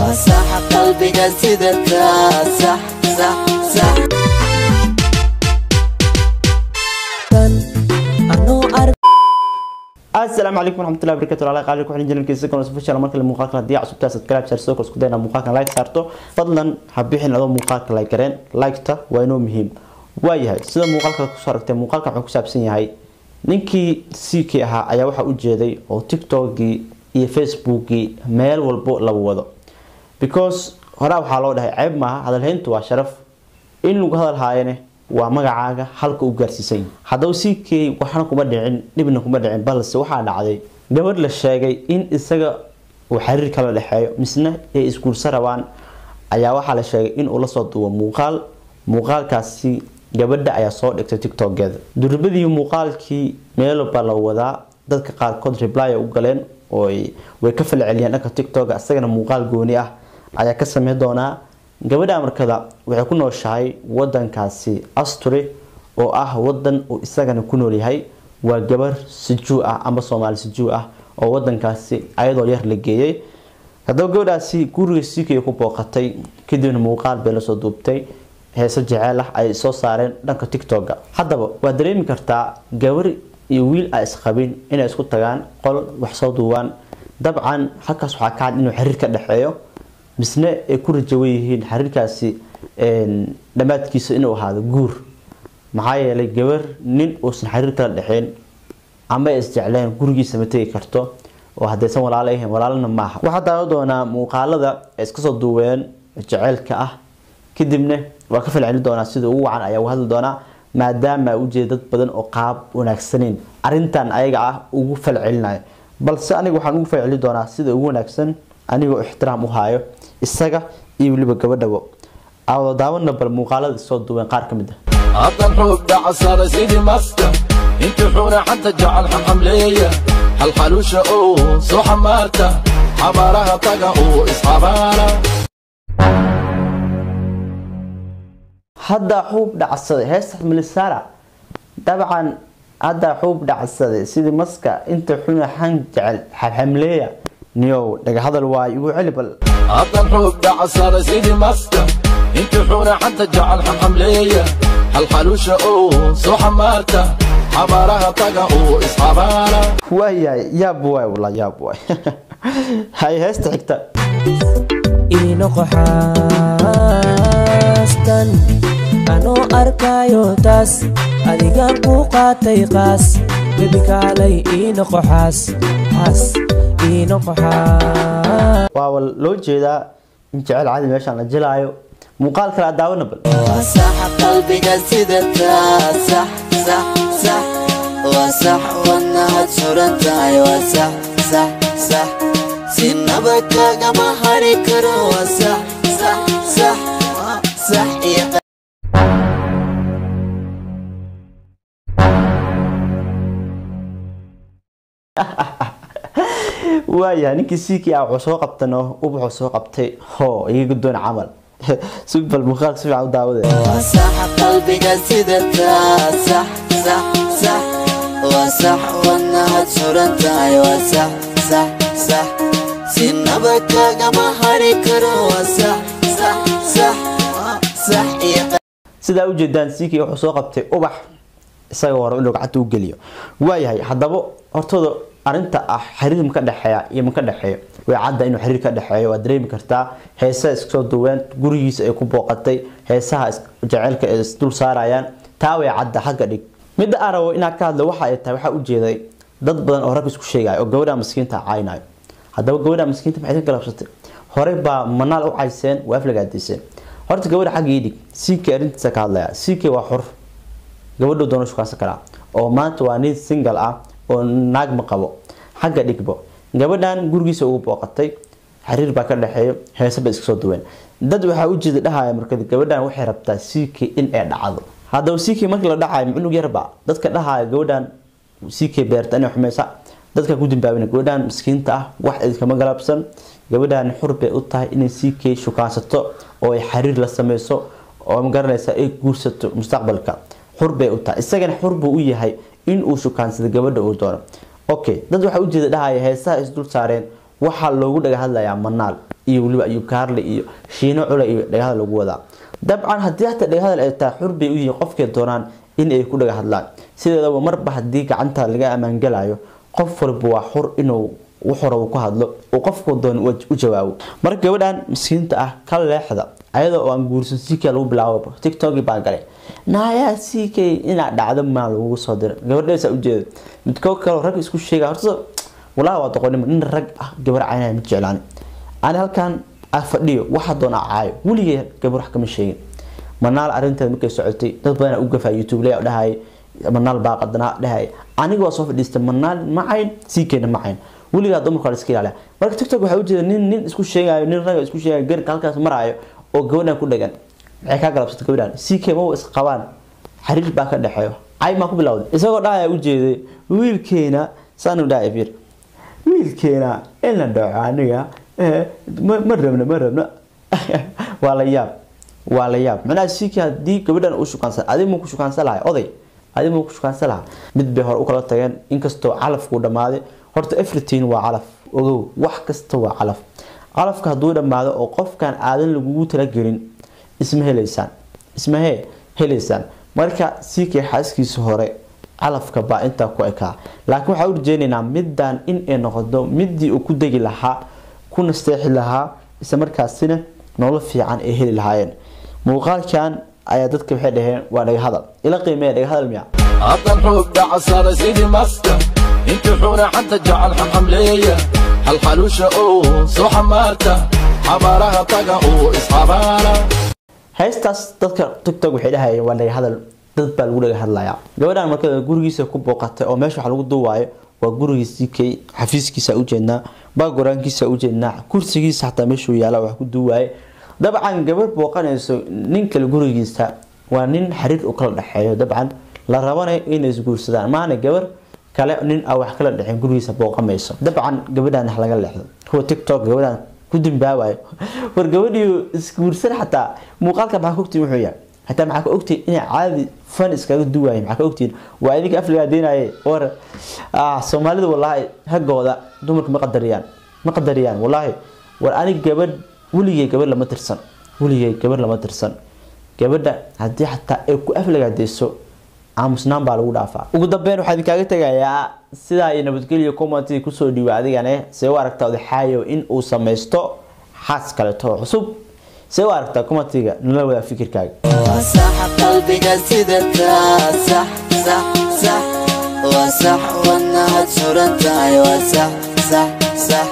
صح قلبك سيدتا صح صح صح asalaamu calaykum waraxmatullahi wabarakatu walaalaha qaali ku xidhan janalkiisa kan official markale muuqaalka haddii cusubtaas aad kala absaarso kor isku dayna muuqaalkan like saarto fadlan ha bixin adoo muuqaalka like gareen like-ta waa inoo muhiim waayahay sida muuqaalka kusoo aragtay muuqaalka wuxuu ku saabsan yahay ninkii ck ahaa ayaa waxaa u jeeday oo tiktokgii iyo facebookgii meel walbo lagu wado because horaa waxaa loo dhahay ceeb maaha hadalhayntu waa sharaf in lagu hadal haayane waa magacaaga halka u gaarsiisan yahay haddaba ck waxna kuma dhicin dhibna kuma dhicin balse waxaa dhacday gabadh la sheegay in isaga uu xiriir kala dhexeeyo misna ay isguursa rabaan ayaa waxaa la sheegay in uu lasoo duubo muuqaal muuqaalkaasi gabadha ayaa soo dhigtay tiktokeeda durbadii muuqaalkii meelba la wadaa dadka qaarkood reply u galeen oo way ka falceliyeen dhanka tiktok isagana muuqaal gooni ah ayaa ka sameyn doonaa gabadha markada waxay ku nooshahay wadankaasi asturi oo ah wadan uu isagana ku noolyahay waa gabar sijuu ah ama soomaali sijuu ah oo wadankaasi ayadoo yar la geeyay haddaba gabadhaasi guriga sikaya ku booqatay kadibna muuqaal bay lasoo duubtay heese jeceel ah ay soo saareen dhanka tiktoka haddaba waad dareemi kartaa gabar iyo wiil a isqabin inay isku tagaan qol wax soo duubaan dabcan halkaas waxaa ka cad inuu xiriir ka dhexeeyo misne ay ku rajawan yihiin xiriirkaasi dhammaadkiisa inuu ahaado guur maxaa yeelay gabar nin uusan xiriir kala dhexeyn ama ay isjecleen gurigiisa ma tegi karto oo haddaysan walaalo ahayn walaalana maaha waxaa daawan doonaa muuqaalada ay iska soo duubeen jeceylka ah kadibna waa ka falcelin doonaa sida ugu wacan ayaa uga hadli doonaa maadaama u jeeda dad badan oo qaab wanaagsaneyn arintan ayaga ah ugu falcelinayo balse aniga waxaan ugu falcelin doonaa sida ugu wanaagsan anigoo ixtiraam u haayo isaga iyo weliba gabadhabo aawada daawana bal muuqaalada isoo duubeen qaar ka mid ah هذا الحب ده عصارة سيدي ماسكة انت حورة حتى جعل حملية هالحلوشة اوه سو حمارتة حبارها طاقة اوه اصحابها hadda xuub dhacsaday heesta milisaara dabcan hadda xuub dhacsaday sidii maska inta xuna xan jecel xamleeya niyow dhaga hadal waay igu celi bal هذا الحب ده عصارة سيدي ماسكة انت حورة حتى جعل حملية هالحلوشة اوه سو حمارتة حبارها طاقة اوه اصحابها waayahay yaab waay wala yaab waay hay heesta xigta iinoqo xaastan anoo arkaayo taas adigaan kuu qaatay qaas bebikaalay iinoqo xaas xaas iinoqo xaas waa loo jeedaa in jecel cadi meeshaan la jilaayo muuqaal kale aad daawana bal صح قلبك سيدتا صح صح صح وصح وانها تشرنتا وصح صح صح سنبك كما هاريكر وصح صح صح صح يا waayahay ninkii siikii ah wuxuu soo qabtano ubaxuu soo qabtay hoo iga guddoon camal si bal muuqaalka si fiican u daawade وصح قلبك سيدتا صح صح صح وصح وانها تشرنتا وصح صح صح سنبك كما هاريكر وصح صح صح صح يا sidaa ujeedaan siikii wuxuu soo qabtay ubax isaga hore inuu gacanta u geliyo waayahay haddaba hortooda arinta ah xiriir maka dhexeeya iyo maka dhexeeyo way cadda inuu xiriir ka dhexeeyo waad dareemi kartaa heesaha iskasoo duween gurigiisa ay ku booqatay heesaha jaceylka ay isdul saarayaan taa way cadda xagga dhig midda aan rabo inaan ka hadlo waxa ay tahay waxaa ujeeday dad badan oo rag isku sheegaya oo gabadha maskiinta caynayo haddaba gabadha maskiinta maxay ka galabsatay horey baa manaal u cayseen waa aflagaadiseen horta gabadha xagga ii dhig ck arrintiisa ka hadlaya ck waa xor gabadhu doono shukaansan karaa oo maanta waa nin single ah oo naag ma qabo xagga dhigbo gabadhan gurigiisa ugu booqatay xiriir baa ka dhexeeyo heese bay iska soo duween dad waxaa ujeeda dhahaya marka gabadhan waxay rabtaa ck in ay dhacdo haddaba ck markii la dhacayo cunug yarba dadka dhahaya gabadhan ck beerta inay xumeysa dadka ku dambaabina gabadhan miskiinta ah wax iskama galabsan gabadhan xur bay u tahay inay ck shukaansato oo ay xiriir la sameyso oo magaranaysa ay guursato mustaqbalka xur bay u tahay isagana xur buu u yahay in uu shukaansado gabadha uu doono okay dad waxaa ujeeda dhahaya heesaha isdul saareen waxaa loogu dhaga hadlayaa manaal iyo weliba ayub kaarle iyo shiino cule iyo dhagahadal lagu wadaa dabcan haddii hataa dhagahadal ay tahay xur bay u yihiin qofkay doonaan in ay ku dhaga hadlaan sideedaba marba haddii gacanta laga ammaangelayo qof walba waa xur inuu wuxuu rabo ku hadlo uu qofku doon u jawaabo marka gabadhan miskiinta ah ka leexda ayadoo oo aan guursan ck lagu bilaabo tiktok baa galay naayaa ck inaad dhacdo maa lagugu soo dira gabadheesa ujeeda midkoo kaleo rag isku sheega horta walaa waa doqonimo nin rag ah gabar caynaya ma jeclaan ani halkan fadhiyo waxa doona caayo weligay gabar wax kama sheegin manaal arinteed markay socotay dad badan u gafaa youtube lay dhahay manaal baa qadanaa dhahay aniga waa soo fadhiistay manaal macayn ckna macayn weligaa dumarka iska ilaaliya marka tiktok waxaa ujeeda nin nin isku sheegayo nin raga isku sheegayo garka halkaas maraayo oo gabadhan ku dhagan maxay kaa galabsatay gabadhan ck mawa isqabaan xiriir baa ka dhexeeyo cay maa ku bilowday isagoo dhahaya ujeeday wiilkeena saanu dhahay fiir wiilkeena in la dhaco aniga ma rabno ma rabno waa la yaab waa la yaab macnaha ck haddii gabadhan u shukaansan adig muu ku shukaansan lahay oday adig muu ku shukaansan lahaa mid bay hore u kala tageen inkastoo calafkuu dhammaaday horta everything waa calaf ogow wax kasta waa calaf calafka hadduu dhammaado oo qofkan aadan lagugu talagelin isma helaysaan isma he helaysaan marka ck xaaskiisa hore calafka baa intaa ku ekaa laakiin waxaa u rajeynaynaa middan in ay noqoto midii uu ku degi lahaa ku nasteexi lahaa isla markaasina nolol fiican ay heli lahaayeen muuqaalkan ayaa dadka waxay dhaheen waa dhaga hadal ila qiimeeya dhaga hadal miya haddan xoog dhacasada sidii maska intii xuna xanta jacal xaqamleeya halxaluusha oo soo xamaarta xabaaraha taga oo isxabaara heestaas dadka tiktok waxay dhahayeen waa dhaga hadal dad baa lagu dhaga hadlayaa gabadhan marka gurigiisa ku booqatay oo meesha wax lagu duwaayo waa gurigiisii kay xafiiskiisa ujeednaa bagoraankiisa ujeednaa kursigiisa xataa meeshuu yaala wax ku duwaaye dabcan gabar booqanayso nin kale gurigiisa waa nin xiriir u kala dhexeeyo dabcan la rabanayo inay isguursadaan maana gabar kale nin a wax kala dhexeen gurigiisa booqamayso dabcan gabadhan wax laga leexdo kuwa tiktok gabadhan ku dimbaawayo war gabadhii isguursan xataa muuqaalka maxaa ka ogtiin wuxuu yahay hataa maxaa ka ogtiin inay caadi fan iskaga duwaayeen maxaa ka ogtiin waa idinka afligaa deenaye war soomaalida walaahi haggooda dumarka ma qadariyaan ma qadariyaan walaahi war anig gabadh weligay gabadh lama tirsan weligay gabadh lama tirsan gabadha haddii xataa ay ku aflagaadeyso aamusnaan baa lagu dhaafaa ugu dambeyn waxaa idinkaaga tegayaa sidaa iyo nabadgelyo commentiga kusoo dhiiba adigane see u aragtaa odaxaayo in uu samaysto xaas kaleeto oo cusub see u aragtaa commentiga nala wadaa fikirkaaga وصح قلبك سيدتها صح صح صح وصح وانها تشرتها وصح صح صح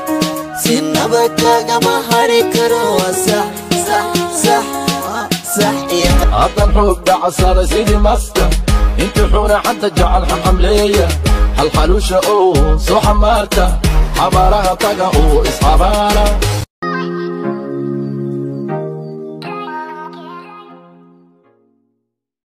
سنبك كما هاركرو وصح صح صح صح يا haddan xoog dhacasada sidii maska intii xuna xanta jacal xaqamleeya halxaluusha oo soo xamaarta xabaaraha taga oo isxabaara